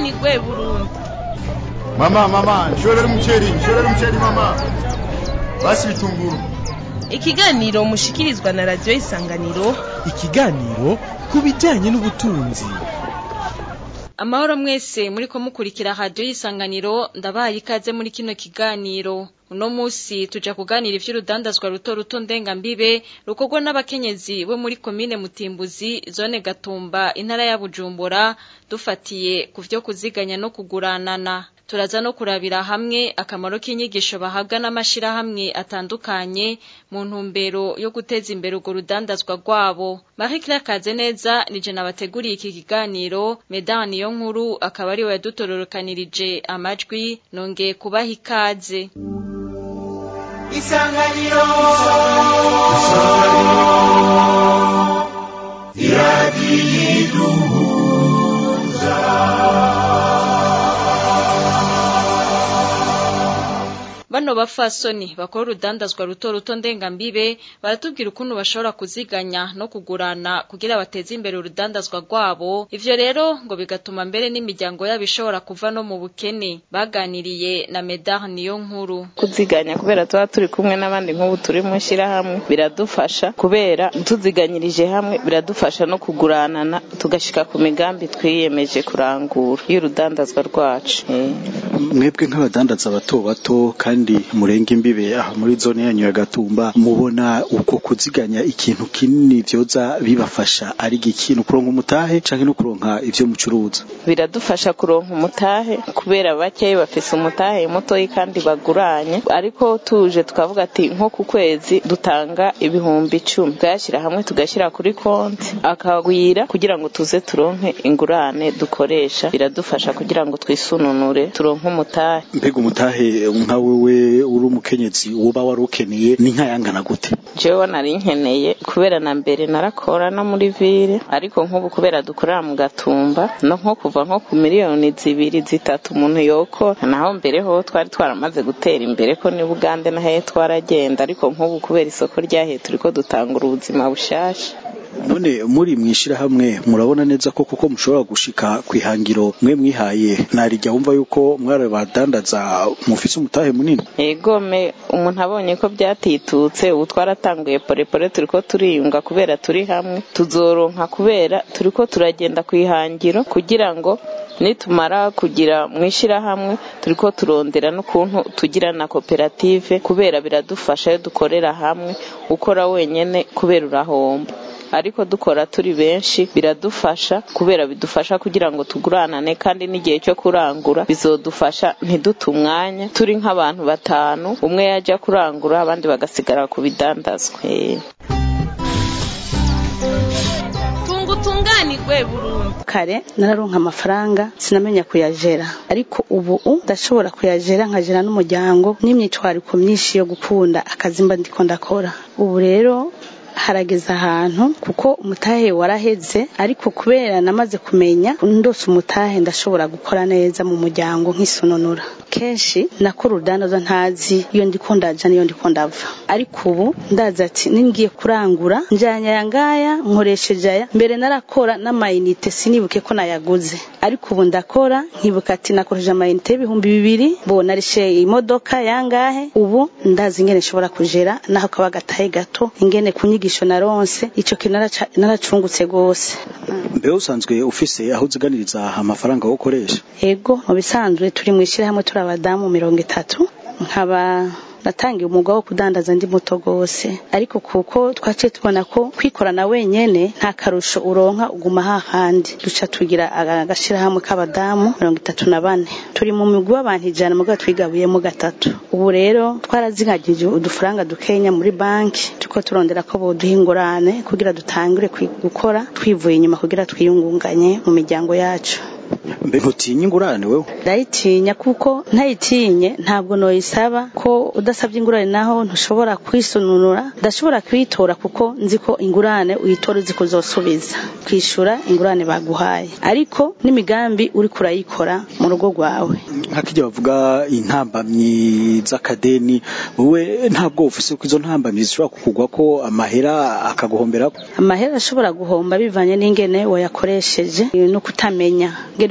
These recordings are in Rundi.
tunganirwe burundu Mama, mama, nshorera umuceri, nshorera umuceri mama. Basi bitunguru. ikiganiro mushikirizwa na radiyo isanganiro ikiganiro ku bijyanye n'ubutunzi amahoro mwese muri ko mukurikira radiyo y'isanganiro ndabaye ikaze muri kino kiganiro uno munsi tuja kuganira ivy'urudandazwa ruto ruto ndengambibe rukorwa n'abakenyezi bo muri komine mutimbuzi zone gatumba intara ya bujumbura dufatiye ku vyo kuziganya no kuguranana turaza no kurabira hamwe akamaro k'inyigisho bahabwa n'amashirahamwe atandukanye mu ntumbero yo guteza imbere urwo rudandazwa rwabo Marie Claire Kazeneza nije nabateguriye iki kiganiro Medani yo nkuru akaba ari we yadutororokanirije amajwi nongeye kubaha ikaze Isanganiro Bano bafasoni bakora urudandazwa ruto ruto ndengambibe baratubwira ukuntu bashobora kuziganya no kugurana kugira bateze imbere urudandazwa rwabo ivyo rero ngo bigatuma mbere n'imiryango yabo ishobora kuva no mu bukene baganiriye na Medar niyo nkuru kuziganya kubera tuba turi kumwe n'abandi nk'ubu turi mu ishyirahamwe biradufasha kubera tuziganyirije hamwe biradufasha no kuguranana tugashika ku migambi twiyemeje kurangura y'urudandazwa rwacu Eh. mwebwe nk'abadandaza bato bato kandi murenga imbibe aha muri zone yanyu ya Gatumba mubona uko kuziganya ikintu kinini vyoza bibafasha ari ikintu kuronka umutahe canke no kuronka ivyo mucuruza biradufasha kuronka umutahe kubera bakeyi bafise umutahe mutoyi kandi baguranye ariko tuje tukavuga ati nko ku kwezi dutanga ibihumbi icumi tuyashyira hamwe tugashyira kuri konti akagwira kugira ngo tuze turonke ingurane dukoresha biradufasha kugira ngo twisununure turonke umutahe mbega umutahe nka wewe uri umukenyezi woba wari ukeneye ni nkayangana gute jewe nari nkeneye kubera na mbere narakora no muri vile ariko nk'ubu kubera dukorera mu gatumba no nko kuva nko ku miliyoni zibiri zitatu umuntu yokora naho mbere ho twari twaramaze gutera imbere ko ni bugande na hehe twaragenda ariko nk'ubu kubera isoko ryahe turiko dutangura ubuzima bushasha none muri mwishirahamwe murabona neza ko kuko mushobora gushika kwihangiro mwe mwihaye narijya wumva yuko mwari badandaza mufise umutahe munini egome umuntu abonye ko byatitutse ubu twaratanguye porepore turiko turiyunga kubera turi hamwe tuzoronka kubera turiko turagenda kwihangiro kugira ngo nitumara kugira mwishirahamwe turiko turondera n'ukuntu tugira na koperative kubera biradufasha iyo dukorera hamwe ukora wenyene kubera urahomba ariko dukora turi benshi biradufasha kubera bidufasha kugira ngo tuguranane kandi n'igihe cyo kurangura bizodufasha ntidute umwanya turi nk'abantu batanu umwe yajya kurangura abandi bagasigara ku bidandazwa Eh. tunga utunganirwe burundu kare nararonka amafaranga sinamenya kuyajera ariko ubu ndashobora kuyajera nkajera n'umuryango n'imyitwariko myinshi yo gukunda akazi mba ndiko ndakora ubu rero harageze ahantu kuko umutahe waraheze ariko kubera namaze kumenya ndose umutahe ndashobora gukora neza mu muryango nk'isununura kenshi nakora urudandaza ntazi iyo ndiko ndaja niyo ndiko ndava ariko ubu ndazi ati ningiye kurangura njyanye aya ngaya nkoresheje aya mbere narakora n'amayinite sinibuke ko nayaguze ariko ubu ndakora nkibuka ati nakoresheje amayinite y'ibihumbi bibiri bo narishe imodoka yangahe ubu ndazi ingene nshobora kujera naho kaba gatahe gato ingene ku nyigisho naronse ico kintu naraca- naracungutse gose mbe usanzwe ufise aho uziganiriza amafaranga wo ukoresha ego mu bisanzwe turi mu ishyirahamwe turi abadamu mirongo itatu nkaba natangiye umwuga wo kudandaza ndi muto gose ariko kuko twaciye tubona ko kwikorana wenyene nta karusho uronka uguma hahandi duca tugira aga- agashirahamwe k'abadamu mirongo itatu na bane turi mu migwi w'abantu ijana mugabo twigabuyemo gatatu ubu rero twarazingagije udufaranga dukenya muri banki tuko turondera ko boduha ingurane kugira dutangure kwi- gukora twivuye inyuma kugira twiyungunganye mu miryango yacu mbe ntutinye ingurane wewe ndayitinya kuko ntayitinye ntabwo noyisaba ko udasabye ingurane naho ntushobora kwisununura ndashobora kuyitora kuko nzi ko ingurane uyitora uzi ko uzosubiza kwishura ingurane baguhaye ariko n'imigambi uri kurayikora mu rugo rwawe nk'akijya bavuga intambamyi z'akadeni wowe ntabwo ufise ko izo ntambamyi zishobora kukugwa ko amahera akaguhombera amahera ashobora guhomba bivanye n'ingene wayakoresheje no kutamenya ngene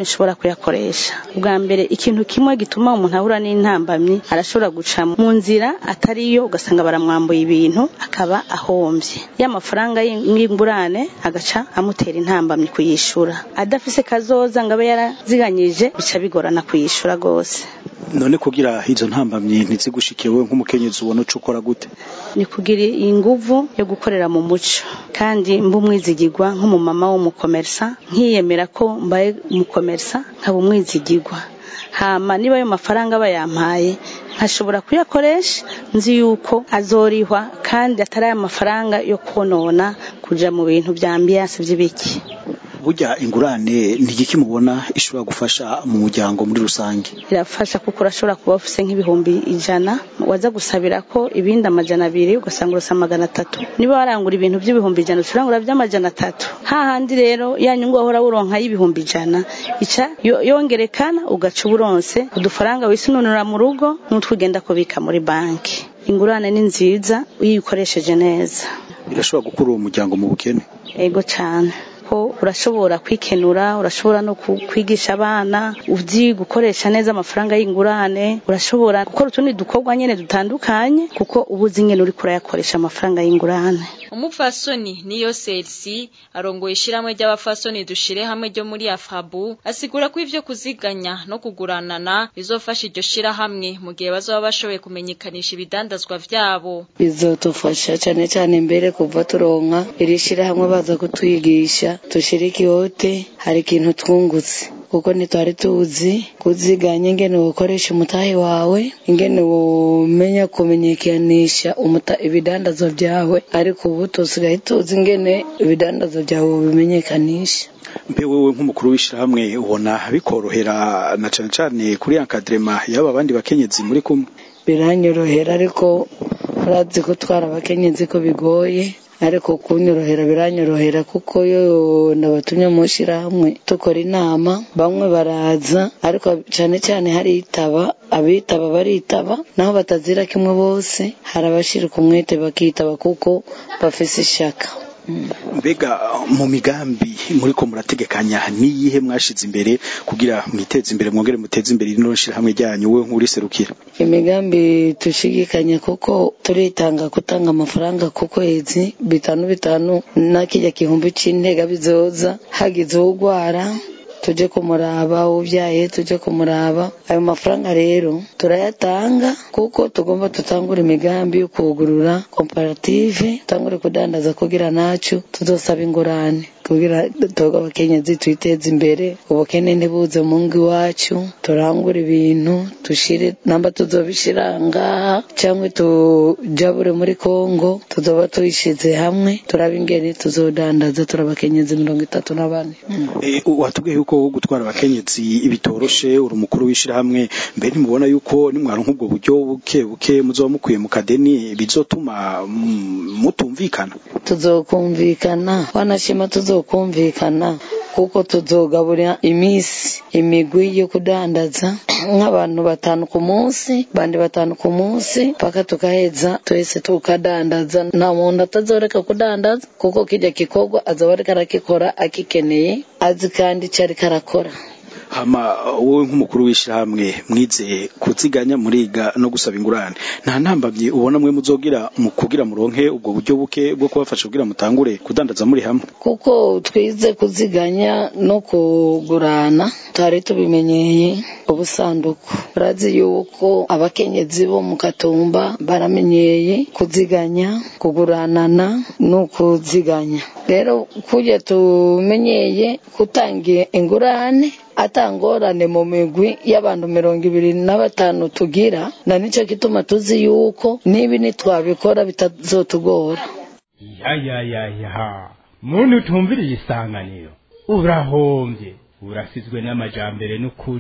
ntushobora kuyakoresha ubwa mbere ikintu kimwe gituma umuntu ahura n'intambamyi arashobora guca mu nzira atariyo ugasanga baramwambuye ibintu akaba ahombye ya mafaranga y'ingurane agaca amutera intambamyi kuyishura adafise kazoza ngo abe yaraziganyije bica bigorana kuyishura rwose none kugira izo ntambamyi ntizigushikire wowe nk'umukenyezi ubona uca ukora gute ni kugira inguvu yo gukorera mu muco kandi mba umwizigirwa nk'umumama w'umukomersa nkiyemera ko mbaye umukomersa nkaba umwizigirwa hama niba ayo mafaranga bayampaye nkashobora kuyakoresha nzi yuko azorihwa kandi atari aya mafaranga yo konona kuja mu bintu bya ambiyanse by'ibiki burya ingurane ni igiki mubona ishobora gufasha mu muryango muri rusange irafasha kuko urashobora kuba ufise nk'ibihumbi ijana waza gusabira ko ibindi amajana abiri ugasanga urasa magana atatu niba warangura ibintu by'ibihumbi ijana ucurangura by'amajana atatu hahandi rero ya nyungu wahora wuronka y'ibihumbi ijana ica yo- yongerekana ugaca uburonse udufaranga wisununura mu rugo n'utwo ugenda kubika muri banki ingurane ni nziza iyo uyikoresheje neza birashobora gukura uwo muryango mu bukene ego cyane ko urashobora kwikenura urashobora no ku- kwigisha abana uzi gukoresha neza amafaranga y'ingurane urashobora gukora utundi dukorwa nyene dutandukanye kuko uba uzi nyene uriko urayakoresha amafaranga y'ingurane umupfasoni niyo selsi arongoye ishiramwe ry'abafasoni dushire hamwe ryo muri afabu asigura ko ivyo kuziganya no kuguranana bizofasha iryo shirahamwe mu gihe bazoba bashoboye kumenyekanisha ibidandazwa vyabo bizotufasha cyane cyane mbere kuva turonka iri shyirahamwe baza kutwigisha dushirike ihote hari ikintu twungutse kuko ntitwari tuzi kuziganya ingene wokoresha umutahe wawe ingene womenya kumenyekanisha umuta- ibidandazwa byawe ariko ubu tusigaye tuzi ingene ibidandazwa byawe bimenyekanisha mbe wewe nk'umukuru w'ishirahamwe ubona bikorohera na cane cane kuri encadrement y'aba bandi bakenyezi muri kumwe biranyorohera ariko urazi ko twara abakenyezi ko bigoye ariko kunyorohera biranyorohera kuko yo nabatumye mu shyirahamwe dukora inama bamwe baraza ariko cyane cyane haritaba abitaba baritaba naho batazira kimwe bose hari abashirika umwete bakitaba kuko bafise ishaka mbega mu migambi muriko murategekanya niyihe mwashize imbere kugira mwiteze imbere mwongere muteze imbere rino shirahamwe ryanyu wewe nk'uriserukira imigambi tushigikanya kuko turitanga gutanga amafaranga ku kwezi bitanu bitanu na kijya gihumbi c'intega bizoza hagize uwugwara tuje kumuraba ubyaye tuje kumuraba ayo mafaranga rero turayatanga kuko tugomba tutangura imigambi yo kugurura komparative tutangure kudandaza kugira nacu tuzosaba ingurane kugira twebwe abakenyezi twiteze imbere ubukene ntibuze mu ngo iwacu turangure ibintu dushire namba tuzobishira ngaha cyangwa tujabure muri kongo tuzoba tuyishize hamwe turaba ingene tuzodandaza turabakenyezi mirongo itatu na bane Eh, watubwiye yuko gutwara abakenyezi bitoroshe uri umukuru w'ishirahamwe mbere ntimubona yuko nimwaronka ubwo buryo buke buke muzoba mukwiye mu kadeni bizotuma mm, mutumvikana tuzokumvikana wanashima tuzokumvikana kuko tuzogaburira imisi imigwi yo kudandaza nk'abantu batanu ku munsi bandi batanu ku munsi paka tukaheza twese tukadandaza nta muntu atazoreka kudandaza kuko kijya gikorwa azaba ariko arakikora akikeneye azi kandi icyo ariko arakora hama wowe nk'umukuru w'ishirahamwe mwize kuziganya muriga no gusaba ingurane nta ntambamye ubona mwe muzogira mu kugira muronke ubwo buryo buke bwo kubafasha kugira mutangure kudandaza muri hamwe kuko twize kuziganya no kugurana twari tubimenyeye ubusanduku urazi yuko abakenyezi bo mu katumba baramenyeye kuziganya kuguranana no kuziganya rero kujya tumenyeye gutangira ingurane atangorane mu migwi y'abantu mirongo ibiri na batanu tugira na nicyo gituma tuzi yuko nibi nitwabikora bitazotugora ya ya ya ya muntu utumviriye isanganiro urahombye urasizwe n'amajambere n'ukuri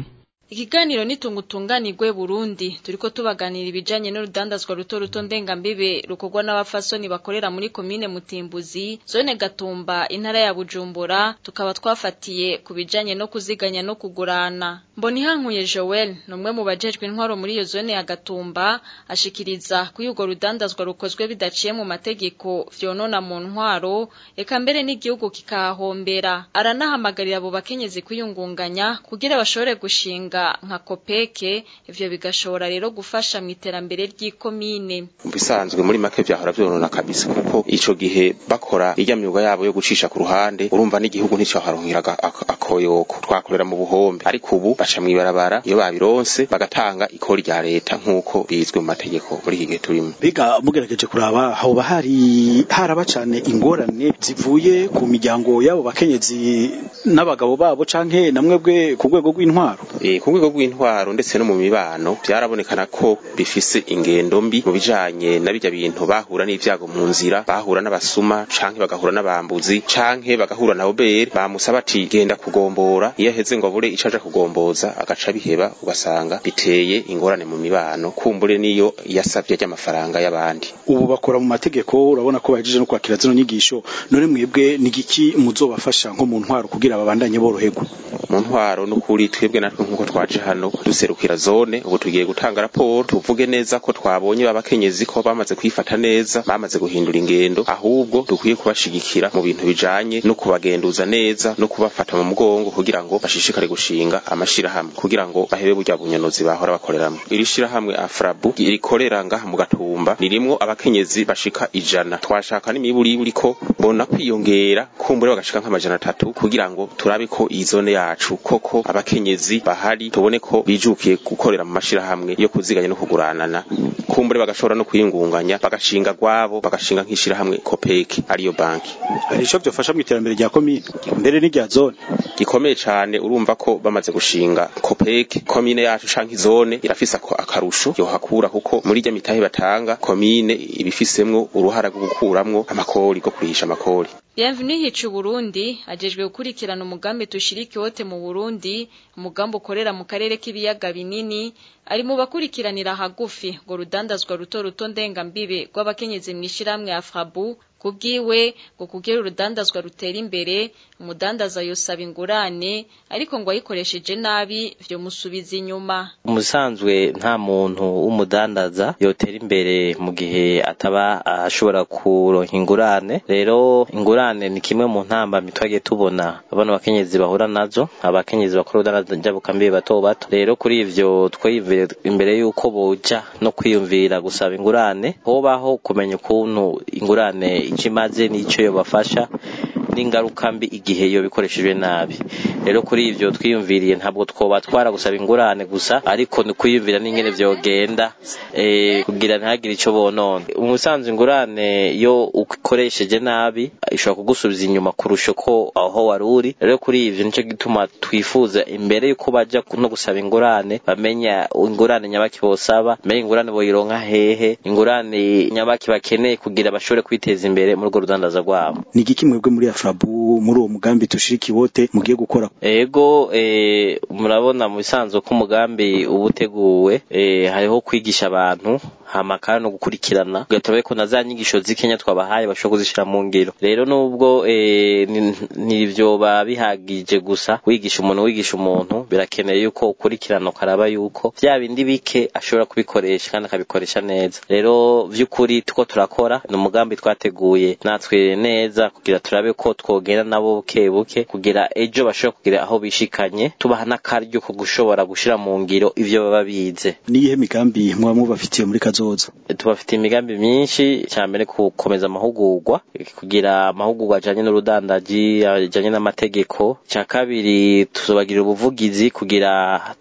Ikiganiro nitungutunganirwe Burundi turiko tubaganira ibijanye n'urudandazwa ruto ruto ndengambibe rukorwa n'abafasoni bakorera muri komine Mutimbuzi zone Gatumba intara ya Bujumbura tukaba twafatiye ku bijanye no kuziganya no kugurana Mbonihankuye Joel numwe mu bajejwe intwaro muri iyo zone ya Gatumba ashikiriza ko yugo rudandazwa rukozwe bidaciye mu mategeko vyonona mu ntwaro eka mbere n'igihugu kikahombera aranahamagarira abo bakenyezi kuyungunganya kugira bashobore gushinga nka kopeke ivyo bigashobora rero gufasha mu iterambere ry'ikomine bisanzwe muri make vyahora vyonona kabisa kuko ico gihe bakora irya myuga yabo yo gucisha ku ruhande urumva n'igihugu nticaharonkera akoyoko twakorera mu buhombe ariko ubu baca mw'ibarabara iyo babironse bagatanga ikori rya leta nk'uko bizwe mu mategeko muri iki gihe turimo biga mugerageje kuraba hoba hari haraba cane ingorane zivuye ku miryango y'abo bakenyezi n'abagabo babo canke namwebwe ku rwego rw'intwaro e, ku rwego rw'intwaro ndetse no mu mibano byarabonekana ko bifise ingendo mbi mu bijanye na bijya bintu bahura n'ivyago mu nzira bahura n'abasuma canke bagahura n'abambuzi canke bagahura na obere bamusaba ati genda kugombora iyo aheze ngo abure ico aja kugomboza agaca biheba ugasanga biteye ingorane mu mibano kumbure niyo yasavye ry'amafaranga y'abandi ubu bakora mu mategeko urabona ko bahejeje no kwakira zino nyigisho none mwebwe ni giki muzobafasha nko mu ntwaro kugira babandanye boroherwa mu ntwaro n'ukuri twebwe natwe nk'uko twaje hano duserukira zone ubu tugiye gutanga raporo tuvuge neza ko twabonye babakenyezi ko bamaze kwifata neza bamaze guhindura ingendo ahubwo dukwiye kubashigikira mu bintu bijanye no kubagenduza neza no kubafata mu mugongo kugira ngo bashishikare gushinga amashirahamwe kugira ngo bahebe burya bunyonozi bahora bakoreramo iri shirahamwe afrabu rikorera ngaha mu gatumba ririmwo abakenyezi bashika ijana twashaka n'imiburiburi ko bona kwiyongera kumbure bagashika nk'amajana atatu kugira ngo turabe ko iyi zone yacu koko abakenyezi bahari tubone ko bijukiye gukorera mu mashirahamwe yo kuziganya no kuguranana kumbure bagashobora no kwiyungunganya bagashinga gwabo bagashinga nk'ishirahamwe kopeki ariyo banki hari ico byofasha mu iterambere rya komine mbere n'irya zone gikomeye cane urumva ko bamaze gushinga kopeki komine yacu canke zone irafise akarusho yohakura kuko muri rya mitahe batanga komine ibifisemwo uruhara rwo gukuramwo amakori go kurihisha amakori Bienvenue hicu Burundi ajejwe gukurikirana umugambi tushiriki wote mu Burundi umugambi ukorera mu karere k'ibiyaga binini ari mu bakurikiranira hagufi ngo rudandazwa ruto ruto ndenga mbibe rw'abakenyezi mw'ishiramwe Afrabu kubwiwe ngo kugira urudandazwa rutera imbere umudandaza yosaba ingurane ariko ngo ayikoresheje nabi vyo musubiza inyuma umusanzwe nta muntu w'umudandaza yotera imbere mu gihe ataba ashobora kuronka ingurane rero ingurane ni kimwe mu ntambamyi twagiye tubona abana bakenyezi bahura nazo abakenyezi bakora urudandaza njyabukambiye bato bato rero kuri ivyo twiyumvire imbere yuko boja no kwiyumvira gusaba ingurane hobaho kumenya ukuntu ingurane ico imaze n'ico yobafasha n'ingaruka mbi igihe iyo bikoreshejwe nabi rero kuri ivyo twiyumviriye ntabwo twoba twara gusaba ingurane gusa ariko ni kwiyumvira n'ingene vyogenda eh kugira ntihagire ico bonona umusanzu ingurane yo ukoresheje nabi ishobora kugusubiza inyuma kurusha ko aho wari uri rero kuri ivyo nico gituma twifuza imbere yuko baja no gusaba ingurane bamenya ingurane nyabaki bosaba bamenya ingurane boyironka hehe ingurane nyabaki bakeneye kugira bashobore kwiteza imbere muri urwo rudandaza rwabo ni igiki mwebwe muri afrabu muri uwo mugambi tushiriki wote mugiye gukora ego eh, murabona mu bisanzwe ko umugambi uba uteguwe eh, hariho kwigisha abantu hama kandi no gukurikirana ugahita ko na za nyigisho z'ikenya twabahaye bashobora kuzishira mu ngiro rero nubwo eh, ntivyoba bihagije gusa wigisha umuntu wigisha umuntu birakeneye yuko ukurikirana ukaraba yuko vya bindi bike ashobora kubikoresha kandi akabikoresha neza rero vy'ukuri tuko turakora ni umugambi twateguye natwe neza kugira turabe ko twogenda nabo buke buke kugira ejo bashobora kugira aho bishikanye tubaha n'akaryo ko gushobora gushira mu ngiro ivyo baba bize niyihe migambi muba mubafitiye muri kazoza tubafitiye imigambi myinshi cyambere gukomeza amahugurwa kugira amahugurwa ajanye n'urudandaji ajanye n'amategeko cya kabiri tuzobagira ubuvugizi kugira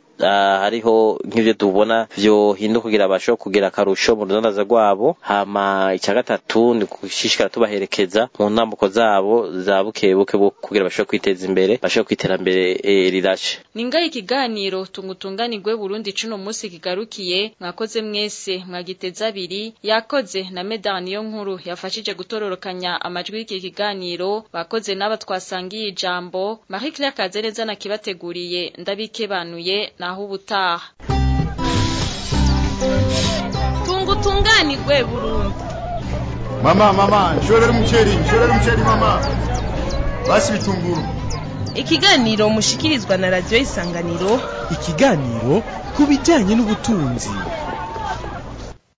uh, hariho nk'ivyo tubona vyohinduka kugira bashobore kugira akarusho mu rudandaza rwabo hama icya gatatu ni gushishikara tubaherekeza mu ntambuko zabo za bukebuke kugira bashobore kwiteza imbere bashobore kwiterambere e, rirashe ningaye ikiganiro tungutunganirwe Burundi cuno musi kigarukiye mwakoze mwese mwagiteza abiri yakoze na Medan niyo nkuru yafashije gutororokanya amajwi y'iki kiganiro bakoze n'aba twasangiye ijambo Marie Claire Kazereza na kibateguriye ndabikebanuye na naho ubutaha tunga utunganirwe burundu mama mama nshorera umuceri nshorera umuceri mama basi bitunguru ikiganiro mushikirizwa na radiyo isanganiro ikiganiro ku bijyanye n'ubutunzi